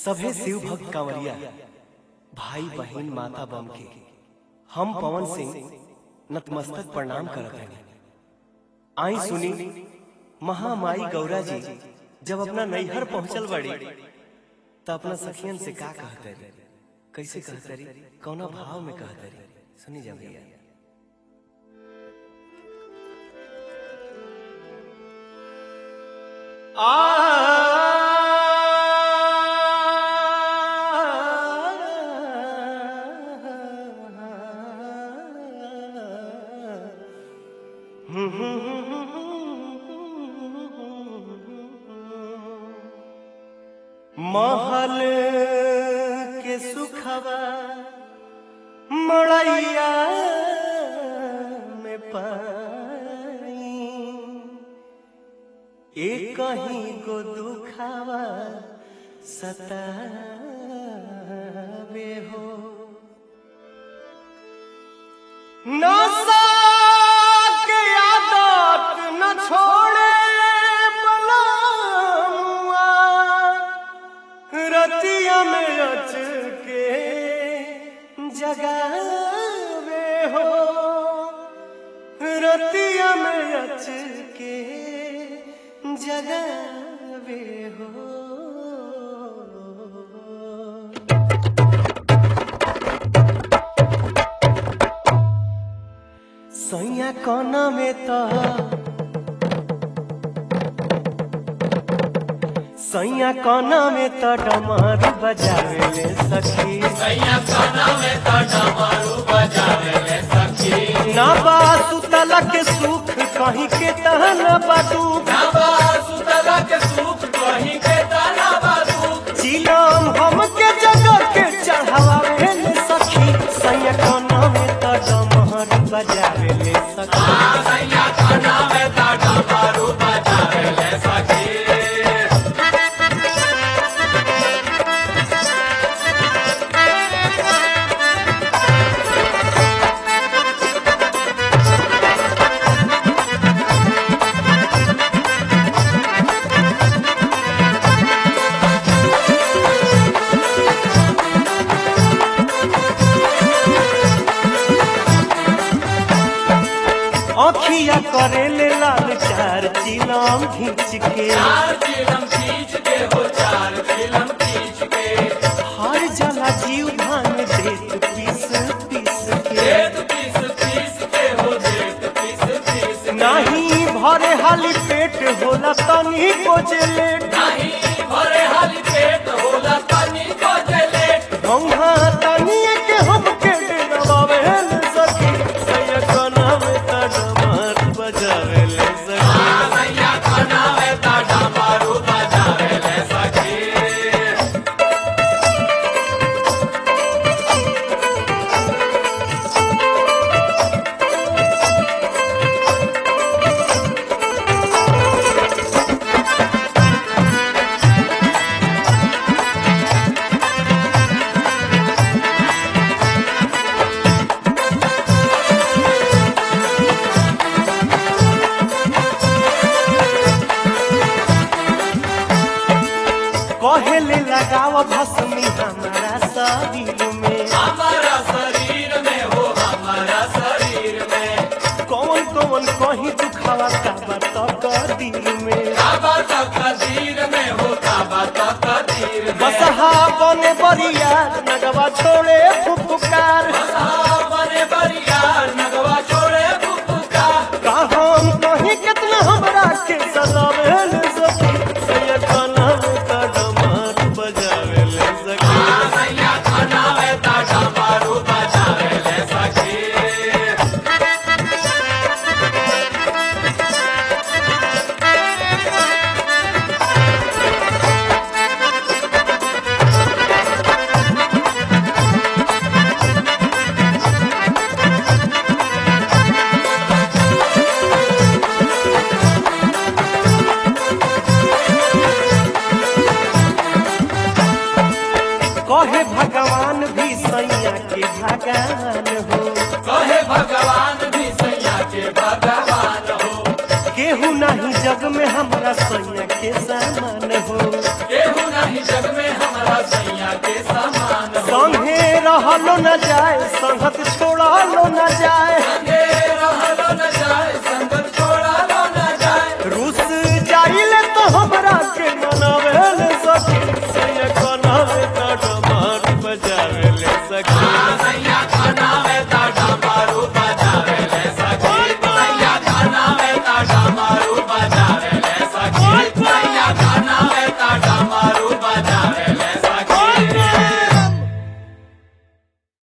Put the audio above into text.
सभे शिव भक्त कांवरिया भाई बहन माता बम के हम पवन सिंह नतमस्तक प्रणाम करत हनी आई सुनी महामाई गौरा जी जब अपना नैहर पहुंचल बड़ी तो अपना सखियन से का कहते रे कैसे कहते रे कौना भाव में कहते रे सुनी जा भैया महल के सुखवा मड़ैया में पाई एक कहीं को दुखावा सतावे हो नशा के आदत न छोड़े बलमुआ रतिया में अच के जगावे हो रतिया में अच के जगावे हो सैया कोना में तो सैया कोना में तो डमर बजावे ले सखी ना बा सुतला के सुख कहीं के तहन बाटू चिलम हम के जगह के चढ़ावे ले सखी सैया कोना में तो डमर बजावे ले सखी अखिया करे ले लाल चार चिलम खींच के हर जला जीव भान देत पीस पीस के नाही भरे हाली पेट होला तनी को लेट गंगा तनी के हम के डरावे ले सखी सैया कोना में त डमर बजावे ले सखी कहे ले लगाव भस्मी हमारा शरीर में कौन कौन कहीं दुखावा का बता दिल में बसहा बने बरिया नगवा छोड़े फुफुकार का हम कहीं कितना हमरा के सजावे ले सखी सैया खाना में का डमर बजावे ले सखी कहे भगवान भी सैया के भगवान हो भगवान भी सैया के भगवान हो केहू नहीं जग में हमरा सैया के सामान हो केहू नहीं जग में हमारा सैया रहलो न जाए संगत छोड़लो न जाए